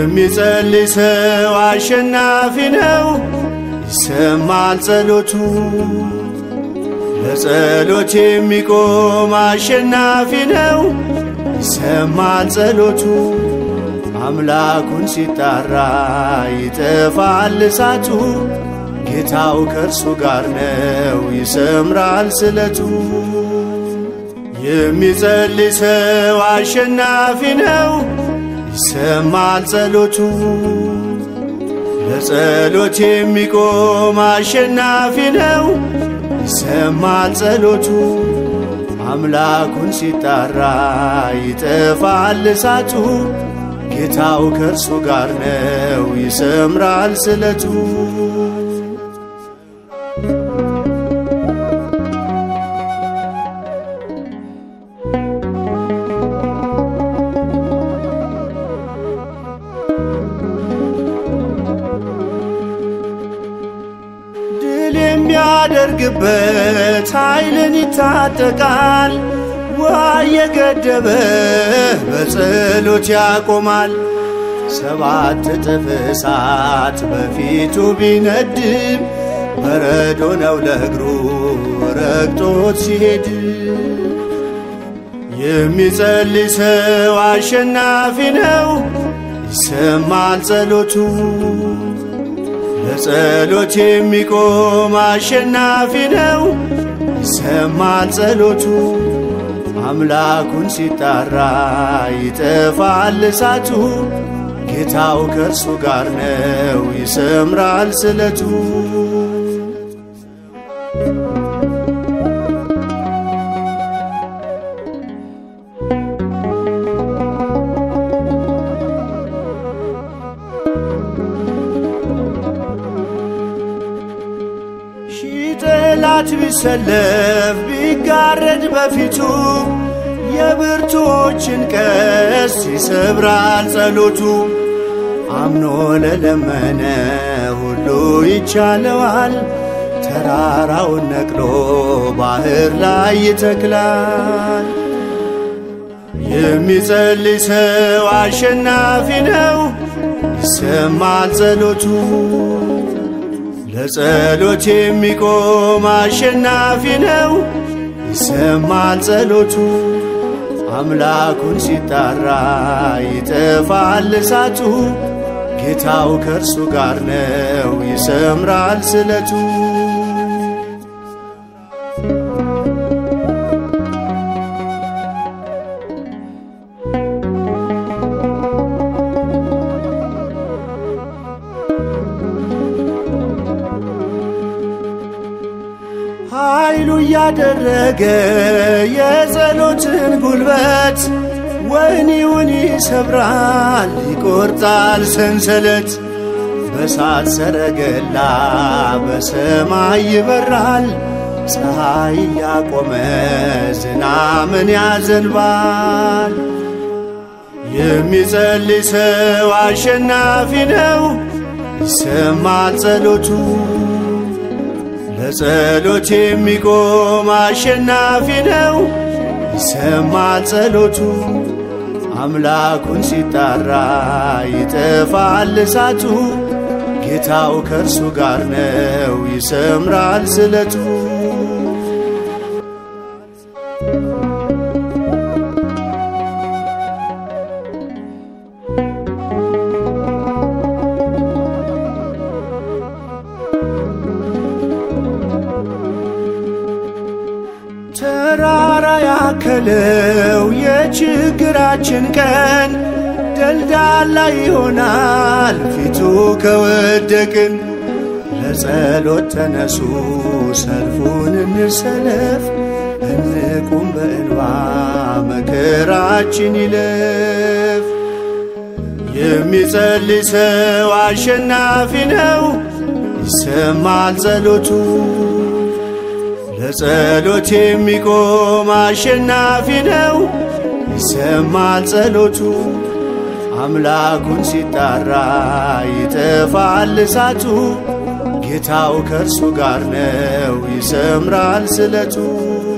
የሚጸልይ ሰው አሸናፊ ነው፣ ይሰማል ጸሎቱ። ለጸሎት የሚቆም አሸናፊ ነው፣ ይሰማል ጸሎቱ። አምላኩን ሲጣራ ይጠፋል እሳቱ። ጌታው ከእርሱ ጋር ነው፣ ይሰምራል ስለቱ። የሚጸልይ ሰው አሸናፊ ነው፣ ይሰማል ጸሎቱ። ለጸሎት የሚቆም አሸናፊ ነው፣ ይሰማል ጸሎቱ። አምላኩን ሲጣራ ይጠፋል እሳቱ። ጌታው ከእርሱ ጋር ነው፣ ይሰምራል ስለቱ። ድል የሚያደርግበት ኃይልን ይታጠቃል። ውሃ የገደበ በጸሎት ያቆማል። ሰባት እጥፍ እሳት በፊቱ ቢነድም በረዶ ነው ለእግሩ ረግጦት ሲሄድ። የሚጸልይ ሰው አሸናፊ ነው፣ ይሰማል ጸሎቱ። ለጸሎት የሚቆም አሸናፊ ነው፣ ይሰማል ጸሎቱ። አምላኩን ሲጣራ ይጠፋል እሳቱ። ጌታው ከእርሱ ጋር ነው፣ ይሰምራል ስለቱ። ሺህ ጠላት ቢሰለፍ ቢጋረድ በፊቱ የብርቱዎችን ቀስት ይሰብራል ጸሎቱ። አምኖ ለለመነ ሁሉ ይቻለዋል። ተራራውን ነቅሎ ባህር ላይ ይተክላል። የሚጸልይ ሰው አሸናፊ ነው፣ ይሰማል ጸሎቱ። ለጸሎት የሚቆም አሸናፊ ነው፣ ይሰማል ጸሎቱ። አምላኩን ሲጣራ ይጠፋል እሳቱ። ጌታው ከእርሱ ጋር ነው፣ ይሰምራል ስለቱ። ኃይሉ እያደረገ የጸሎትን ጉልበት ወህኒውን ይሰብራል፣ ይቆርጣል ሰንሰለት። በሳት ሰረገላ በሰማይ ይበራል፣ ፀሐይ ያቆመ ዝናምን ያዘንባል። የሚጸልይ ሰው አሸናፊ ነው፣ ይሰማል ጸሎቱ። ለጸሎት የሚቆም አሸናፊ ነው፣ ይሰማል ጸሎቱ። አምላኩን ሲጣራ ይጠፋል እሳቱ። ጌታው ከእርሱ ጋር ነው፣ ይሰምራል ስለቱ። ተራራ ያከለው የችግራችን ቀን ደልዳላ ይሆናል ፊቱ ከወደቅን። ለጸሎት ተነሱ ሰልፉን እንሰለፍ፣ እንቁም በእንባ መከራችን ይለፍ። የሚጸልይ ሰው አሸናፊ ነው፣ ይሰማል ጸሎቱ። ለጸሎት የሚቆም አሸናፊ ነው፣ ይሰማል ጸሎቱ። አምላኩን ሲጣራ ይጠፋል እሳቱ። ጌታው ከእርሱ ጋር ነው፣ ይሰምራል ስለቱ።